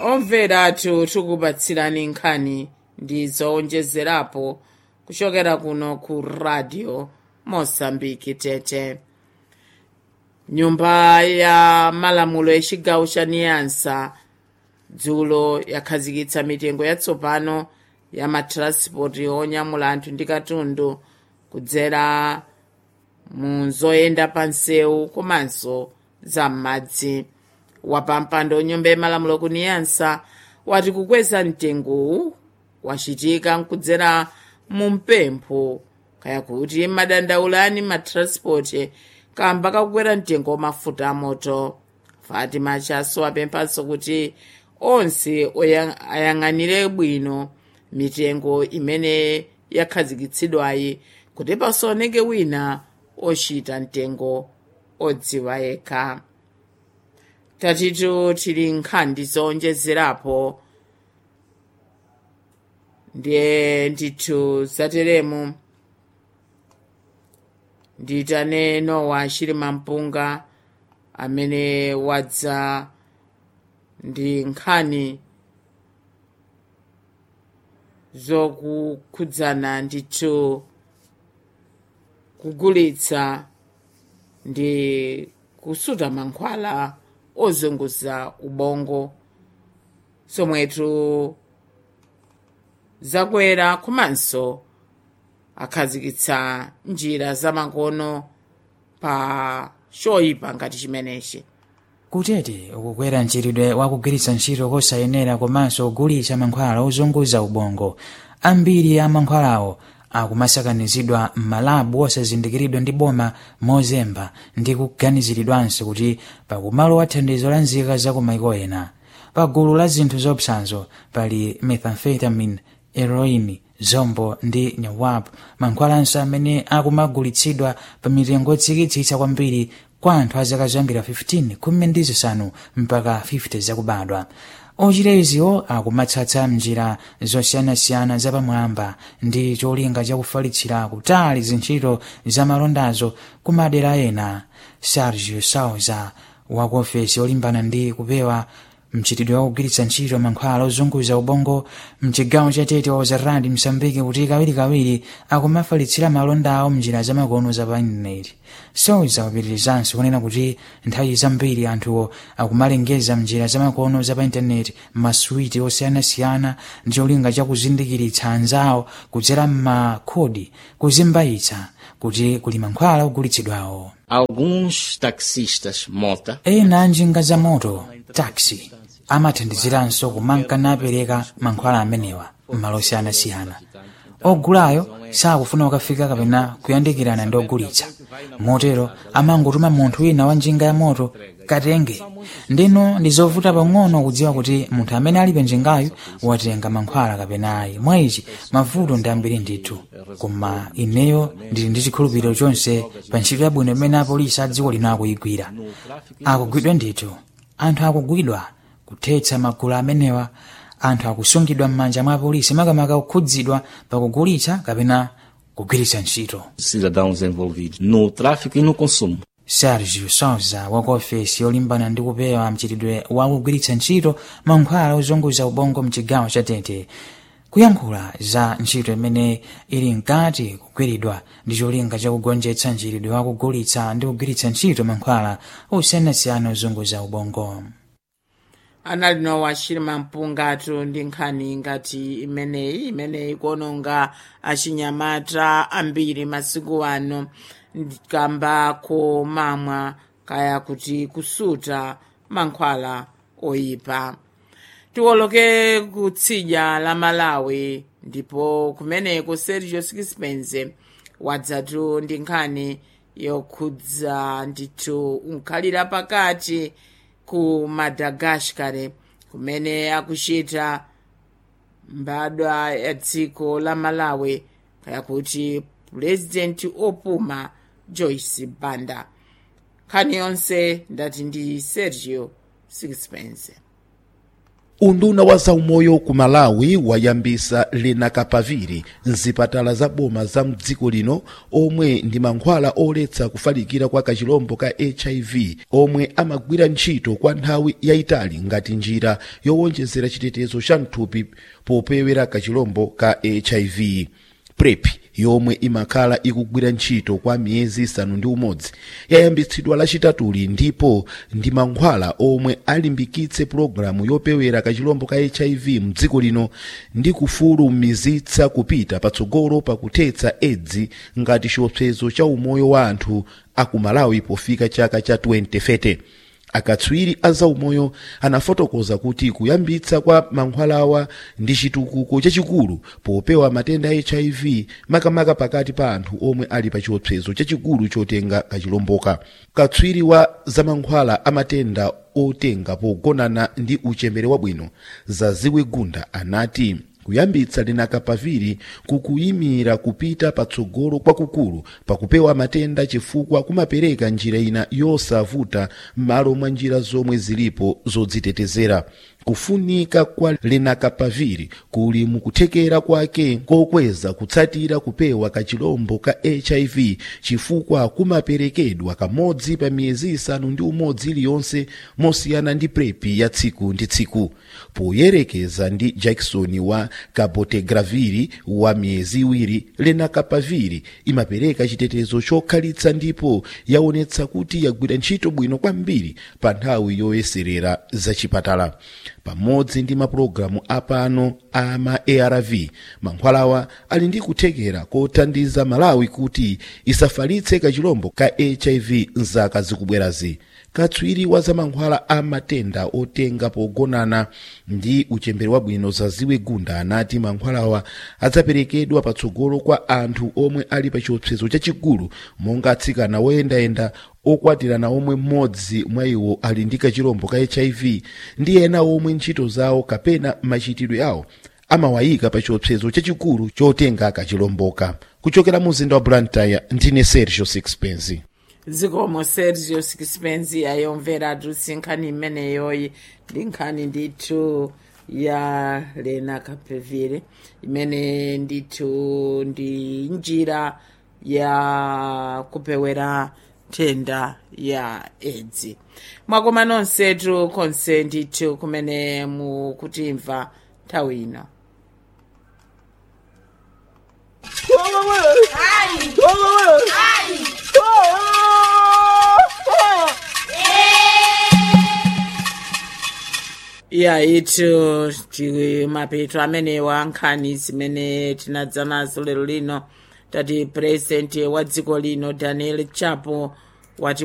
omveratu tikupatsirani nkhani ndi zowonjezerapo kuchokera kuno ku radio mosambiki tete nyumba ya malamulo yachigawo cha niyansa dzulo yakhazikitsa mitengo yatsopano ya matranspoti onyamula anthu ndi katundu kudzera mu zoyenda pa nsewu komanso za m'madzi wapampando nyumba yamalamulo ku niyansa wati kukweza mtengowu wachitika nkudzera mu mpempho kaya kuti madandaulani matranspoti kamba kakukwera mtengo wamafuta amoto fatima chaso apemphanso kuti onse oyang- ayang'anire bwino mitengo imene yakhazikitsidwayi kuti pasaoneke wina ochita mtengo odziwa yekha tatitu tili nkhani zowonjezerapo ndiye ndithu zateremu nditane nowa chilima mpunga amene wadza ndi nkhani zokukhudzana ndithu kugulitsa ndi kusuta mankhwala ozunguza ubongo zomwetu zakwera komanso akhazikitsa njira zamakono pa choyipa ngati chimenechi kutete ukukwera mchitidwe wakugwiritsa ntchito kosayenera komanso kugulitsa mankhwala ozunguza ubongo ambiri a mankhwalawo akumasakanizidwa m'malabu osazindikiridwa ndi boma mozemba ndi kuganiziridwanso kuti pakumalowa thandizo la nzika za kumaiko ena pa gulu la zinthu zopsanzo pali methamphetamine heroin zombo ndi nyawap mankhwalanso amene akumagulitsidwa pa mitengo yotsikitsitsa kwambiri kwa anthu a zaka zoyambira 15 khumi ndi zisanu mpaka 50 zakubadwa ochita iziwo akumatsatsa mnjira zosiyanasiyana zapamwamba ndi cholinga chakufalitsira kutali zintchito zamalondazo ku madera ena sergio sauza wa ku ofesi olimbana ndi kupewa mchitidwe wakugwiritsa ntchito mankhwala ozunguza ubongo mchigawo cha tete wa uzaradi msambiki kuti kawirikawiri akumafalitsira malonda awo mnjira zamakono za pa intaneti sauza wapitirizanso kunena kuti nthawi zambiri anthuwo akumalengeza mnjira zamakono za pa intaneti masuwiti osiyanasiyana ndi cholinga chakuzindikiritsa anzawo kudzera m'makhodi kuzimbayitsa kuti kuli mankhwala ogulitsidwawo Alguns taxistas mota ena a njinga za moto taxi amathandiziranso kumanka napereka mankhwala amenewa m'malo osiyanasiyana ogulayo sakufuna kukafika kapena kuyandikirana ndi ogulitsa motero amangotuma munthu wina wa njinga ya moto katenge ndino ndi zovuta pang'ono kudziwa kuti munthu amene ali pa njingayo watenga mankhwala kapena ayi mwa ichi mavuto ndi ambiri ndithu koma ineyo ndili ndi chikhulupiriro chonse pa ntchito yabwino imene apolisi a dziko lino akuyigwira akugwidwa ndithu anthu akugwidwa kuthetsa magulu amenewa anthu akusungidwa m'manja mwa apolisi makamaka kukhudzidwa pakugulitsa kapena kugwiritsa ntchito cidadãos envolvidos no tráfico e no consumo. sergio souza wa ku ofesi yolimbana ndi kupewa mchitidwe wakugwiritsa ntchito mankhwala ozunguza ubongo mchigawo cha tete kuyankhula za ntchito imene ili mkati kugwiridwa ndi cholinga chakugonjetsa mchitidwe wakugulitsa ndi kugwiritsa ntchito mankhwala osiyanasiyana ozunguza ubongo anali nowa chilima mpungatu ndi nkhani ngati imeneyi imeneyi kuononga achinyamata ambiri masiku ano kamba komamwa kaya kuti kusuta mankhwala oyipa tiwoloke kutsidya la malawi ndipo kumeneko sergio sixpence wadzatu ndi nkhani yokhudza ndithu unkhalira pakati ku madagascar kumene akuchita mbadwa ya dziko la malawi kaya kuti purezidenti opuma joyce banda nkhani yonse ndati ndi sergio sixpence unduna wa zaumoyo ku malawi wayambisa lenakapaviri mzipatala za boma za mdziko lino omwe ndi mankhwala oletsa kufalikira kwa kachilombo ka hiv omwe amagwira ntchito kwa nthawi yayitali ngati njira yowonjezera chitetezo cha mthupi popewera kachilombo ka hiv prep yomwe imakhala ikugwira ntchito kwa miyezi isanu ndi umodzi yayambitsidwa lachitatuli ndipo ndi mankhwala omwe alimbikitse pulogalamu yopewera kachilombo ka hiv mdziko lino ndi kufulumizitsa kupita patsogolo pakuthetsa edzi ngati chiopsezo cha umoyo wa anthu akumalawi pofika chaka cha 2030 akatswiri a zaumoyo anafotokoza kuti kuyambitsa kwa mankhwalawa ndi chitukuko chachikulu popewa matenda a hiv makamaka pakati pa anthu omwe ali pa chiopsezo chachikulu chotenga kachilomboka katswiri wa zamankhwala a matenda otenga pogonana ndi uchembere wabwino zaziwe gunda anati kuyambitsa lenakapaviri kukuyimira kupita patsogolo kwakukulu pakupewa matenda chifukwa kumapereka njira ina yosavuta m'malo mwa njira zomwe zilipo zodzitetezera kufunika kwa lenakapaviri kuli mukuthekera kwake kokweza kutsatira kupewa kachilombo ka hiv chifukwa kumaperekedwa kamodzi pa miyezi isanu ndi umodzi iliyonse mosiyana ndi prepi ya tsiku ndi tsiku poyerekeza ndi jackson wa cabotegraviri wa miyezi iwiri lenakapaviri imapereka chitetezo chokhalitsa ndipo yaonetsa kuti yagwira ntchito bwino kwambiri pa nthawi yoyeserera zachipatala pamodzi ndi mapulogalamu apano a ma arv mankhwalawa ali ndi kuthekera kothandiza malawi kuti isafalitse kachilombo ka hiv mzaka zikubwerazi katswiri wa zamankhwala a matenda otenga pogonana ndi uchembere wabwino zaziwe gunda anati mankhwalawa adzaperekedwa patsogolo kwa anthu omwe ali pa chiopsezo chachikulu monga atsikana woyendayenda okwatirana omwe mmodzi mwa iwo ali ndi kachilombo ka hiv ndi ena omwe ntchito zawo kapena machitidwe awo amawayika pa chiopsezo chachikulu chotenga kachilomboka kuchokera mu mzinda wa blantyre ndine sergio sixpence zikomo sergio sixpence ayomvera tutsi nkhani imeneyoyi ndi nkhani ndithu ya lenakapaviri imene ndithu ndi njira ya kupewera nthenda ya edzi mwakoma nonsetu konse ndithu kumene mukutimva nthawi ino ya itu ti mapeto amenewa nkhani zimene tinadza nazo lero lino tati purezidenti wa dziko lino daniel chapo wati